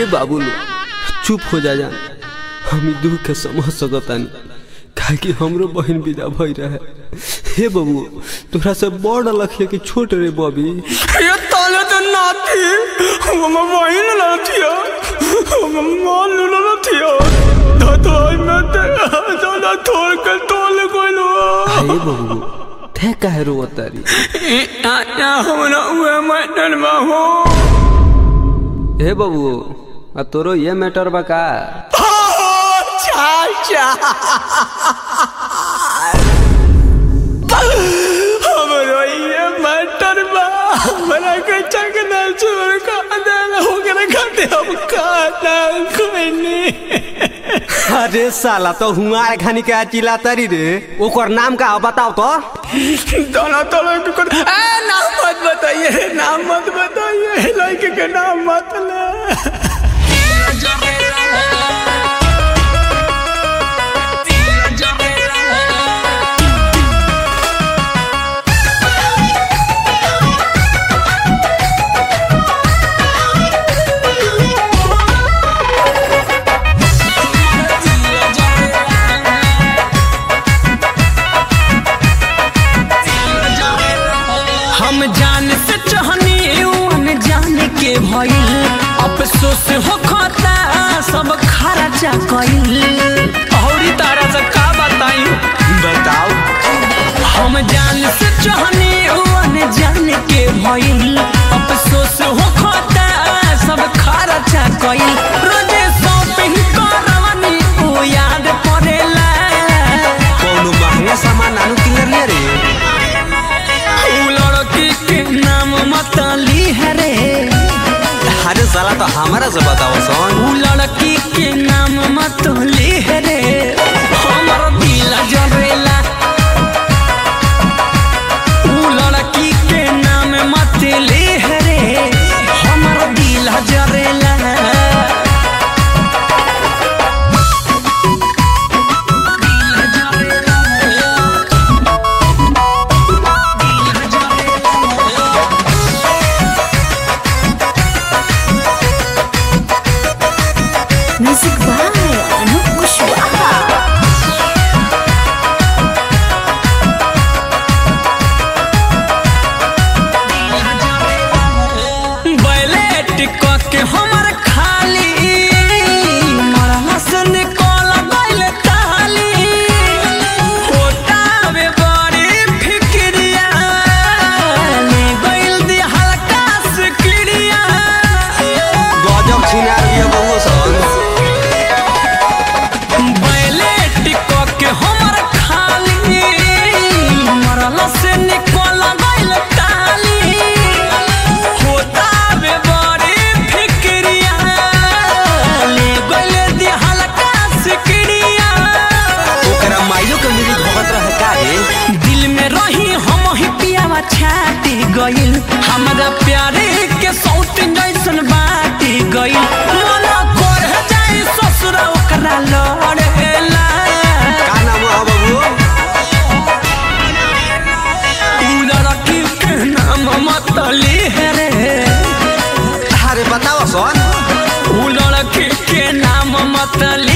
हे बाबू लो चुप हो जा जान हम ई दुख के समझ सकतानी काहे कि हमरो बहन विदा भई रहे हे बाबू तोरा से बड़ लखिया कि छोट रे बबी ये ताले तो नाती हम वही ना थिया हम मान लो ना थिया दादा मैं ते दादा थोड़ के तोल कोइलो हे बाबू थे काहे रोवतारी या हमरा उए मैडन में हो हे बाबू आ तोरो ये मैटर बा का चाचा हमरो ये मैटर बा हमरा के चकना छोड़ का अंदर हो के खाते हम खाना कोई नहीं अरे साला तो हुआर खानी के चिल्लातारी रे ओकर नाम का बताओ तो दोनों तलो के कर ए नाम मत बताइए नाम मत बताइए लड़के के नाम मत ले हम जान से चाहनी जान के भइल अफसोस हो खता सब खर्चा कइल औरी तारा से का बताई बताओ हम जान से चाहनी जान के भइल अफसोस हो खता सब खर्चा कइल रोजे शॉपिंग करवनी ओ याद पड़ेला कौनो महंगा सामान आनु किनर लिया रे उ लड़की के नाम मतली है रे अरे साला तो हमारा से बताओ सोन उ लड़की के नाम मतली है रे हमर दिल जरेला उ लड़की के नाम मतली है रे हमर दिल जरेला Music by Anup Kushwaha. बैलेट क के हमर खाली मरला से निकल गइल ताली होतावे बड़ी फिक्रिया ले गइल दी हल्का से क्रिया गजब छिनार लिया बहु सोन बैलेट क के हमर खाली मरला से निकल गइल ताली होतावे बड़ी फिक्रिया ले गइल दी हल्का से क्रिया ओकरा माइयो के मेरी भगत रहे का रे दिल में रही हम ही पियावा छाटी गइल हमरा प्यारे के सौत जैसन बाटी गइल मना कर जाई ससुर ओकरा लड़ेला का नाम है बाबू उ लड़की के नाम मतली है रे अरे बताओ सोन उ लड़की के नाम मतली